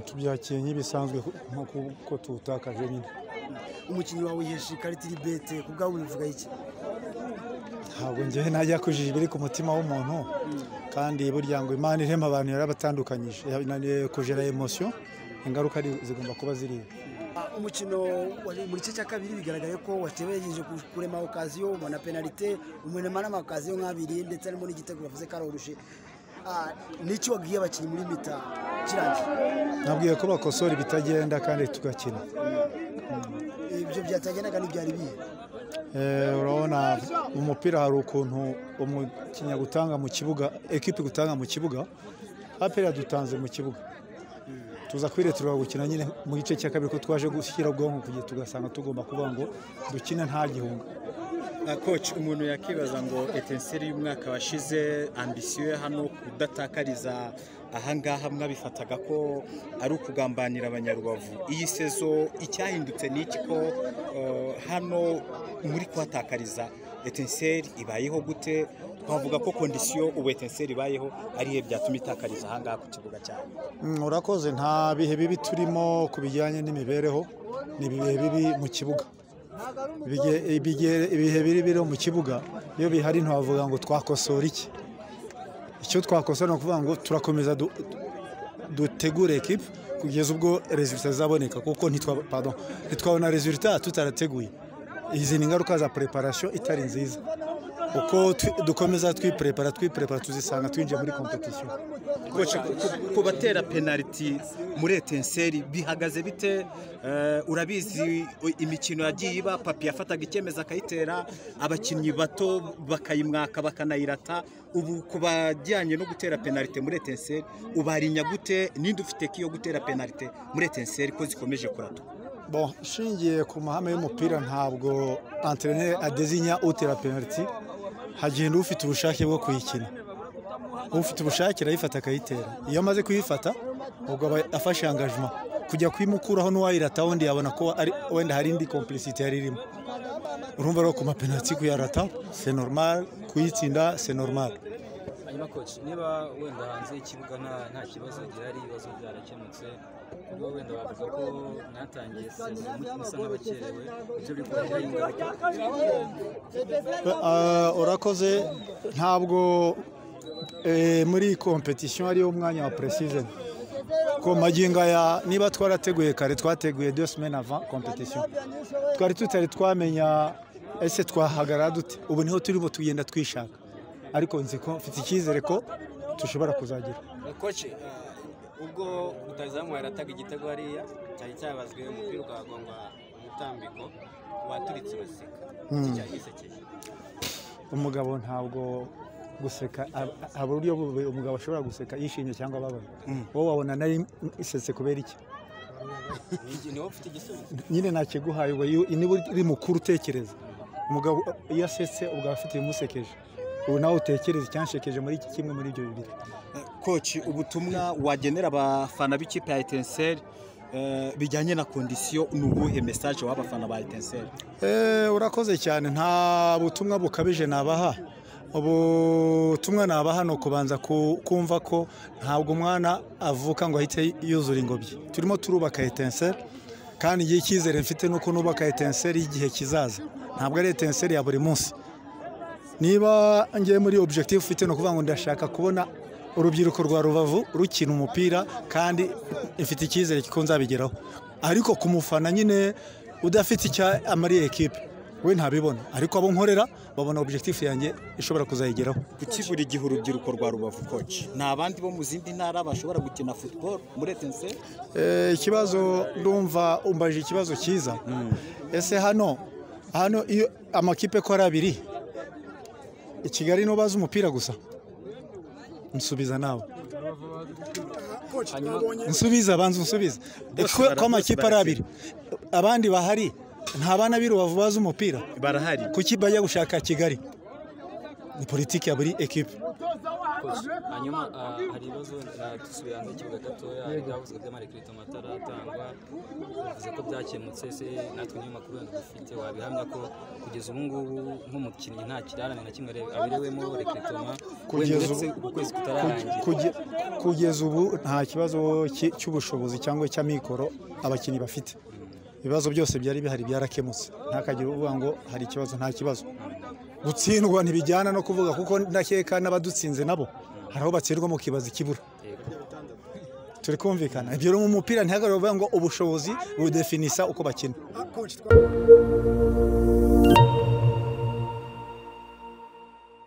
tubyakiriye nk'ibisanzwe nk'uko uko tuwutakaje nyine umukinnyi wawe yihesha ikarita iri bete ku bwawe bivuga iki ntabwo ngewe najya kujije ibiri ku mutima w'umuntu kandi burya ngo imana irema abantu yarabatandukanyije kujera emosiyo ingaruka zigomba kuba ziri umukino wari mu gice cya kabiri bigaragaye ko wateberegeje kurema okaziyo ubona penalite umunema n'amakaziyo nk'abiri ndetse harimo n'igitego bavuze ko aroroshe n'icyo wabwiye abakinnyi muri mita kirangiye nabwiye ko bakosora ibitagenda kandi tugakina ibyo byatagendaga ntibyari bihe urabona mu mupira hari ukuntu umukinnyi gutanga mu kibuga ekipi gutanga mu kibuga aperi yadutanze mu kibuga tuza kwiretura gukina nyine mu gice cya kabiri ko twaje gushyira ubwonko kugira tugasanga tugomba kuvuga ngo dukine nta gihunga koci umuntu yakibaza ngo etenseri y'umwaka washize ambisiyo ye hano kudatakariza ahangaha mwabifataga ko ari ukugambanira abanyarubavu iyi sezo icyahindutse ni iki ko hano muri kuhatakariza etenseri ibayeho gute twavuga ko kondisiyo ubu etenseri ibayeho ariyo byatuma itakariza ahangaha ku kibuga cyane urakoze nta bihe bibi turimo ku bijyanye n'imibereho ni ibihe bibi mu kibuga ibihe biri biri mu kibuga iyo bihari ntiwavuga ngo twakosora iki icyo twakosora ni ukuvuga ngo turakomeza dutegure ekipa kugeza ubwo rezilita zizaboneka kuko ntitwabona rezilita tutarateguye izi ni ingaruka za preparasiyo itari nziza uko dukomeza twiprepara twiprepara tuzisanga twinjiye muri kompetisiyo ku batera penaliti muri etenseri bihagaze bite urabizi imikino yagiye iba papi yafataga icyemezo akayitera abakinnyi bato bakayimwaka bakanayirata ubu ku bajyanye no gutera penaliti muri etenseri ubarinya gute ninde ufite kiyo gutera penaliti muri etenseri ko zikomeje kuratuka bon nshingiye ku mahame y'umupira ntabwo anterineri adezinya utera penaliti hagenda ufite ubushake bwo kuyikina ufite ubushake arayifata akayitera iyo amaze kuyifata ubwo aba afashe angajima kujya kuyimukuraho n'uwayirata wundi yabona ko wenda hari indi kompulisite yari irimo urumva rero ku mapenaliti kuyarata se normal kuyitsinda se normal hanyuma koci niba wenda hanze y'ikibuga nta kibazo gihari ibibazo byarakemutse ubwo wenda bavuga ko mwatangiye sezo musa nk'abakerewe ibyo biri kubagiraho ingaruka urakoze ntabwo muri kompetisiyo ariyo umwanya wa presizeni ku magingo aya niba twarateguye kare twateguye dosimeni ava kompetisiyo twari tutari twamenya ese twahagarara dute ubu niho turimo tugenda twishaka ariko nzi ko mfite icyizere ko dushobora kuzagira koci ubwo rutazamuye arataga igitego hariya cyari cyabazwe umupira ukahagongwa umutambiko waturitse uraseka iki cyari gisekeje umugabo ntabwo guseka hari uburyo umugabo ashobora guseka yishimye cyangwa ababaye wowe wabona nari isetse kubera iki Ni- niwe ufite igisubizo nyine nakiguhaye uba yu- niba uri mukuru utekereza umugabo iyo asetse ubwo aba afite ibimusekeje ubu nawe utekereza icyanshekeje muri iki kimwe muri ibyo bibiri koci ubutumwa wagenera abafana b'ikipe ya etenseri eh, bijyanye na kondisiyo ni ubuhe mesaje w'abafana ba etenseri Eh, urakoze cyane nta butumwa bukabije nabaha ubutumwa nabaha ni ukubanza ku- kumva ko ntabwo umwana avuka ngo ahite yuzura ingobyi turimo turubaka etenseri kandi igihe icyizere mfite ni uko nubaka etenseri y'igihe kizaza ntabwo ari etenseri ya buri munsi niba ngiye muri objective ufite ni ukuvuga ngo ndashaka kubona urubyiruko rwa rubavu rukina umupira kandi ifite icyizere ko nzabigeraho ariko ku mufana nyine udafite icyo amariye ekipe we ntabibona ariko abo nkorera babona objective yanjye ishobora kuzayigeraho kuki buri gihe urubyiruko rwa rubavu koci nta bandi bo mu zindi ntara bashobora gukina football muri etenseri Eh, ikibazo ndumva umbaje ikibazo cyiza ese hano hano iyo amakipe ko ari abiri i kigali ntubazi umupira gusa nsubiza nawe nsubiza banza unsubize Bose ko bara- ko amakipe bose ari barakina. abiri abandi bahari nta bana b'irubavu bazi umupira barahari kuki bajya gushaka kigali ni politiki ya buri ekipe murakoze hanyuma ah, hari ibibazo wenda dusubiye hanze y'ikibuga gatoya byavuzwe by'amarekerito amatara atangwa bivuze ko byakemutse se natwe niyo makuru wenda dufite wabihamya ko kugeza ubu ngubu nk'umukinnyi nta kirarane na kimwe are- aberewemo rekeritoma wenda Kugeza ubu- uretse ukwezi kutararangira Kuge- kugeza ubu nta kibazo ki- cy'ubushobozi cyangwa cy'amikoro abakinnyi bafite ibibazo byose byari bihari byarakemutse ntakagire uvuga ngo hari ikibazo nta kibazo gutsindwa ntibijyana no kuvuga kuko ndakeka n'abadutsinze nabo hari aho batsindwa mu kibazo ikibura Yego. turi kumvikana ibyo rero mu mupira ntihagarare kuvuga ngo ubushobozi budefinisa uko bakina Ah, coach, twa-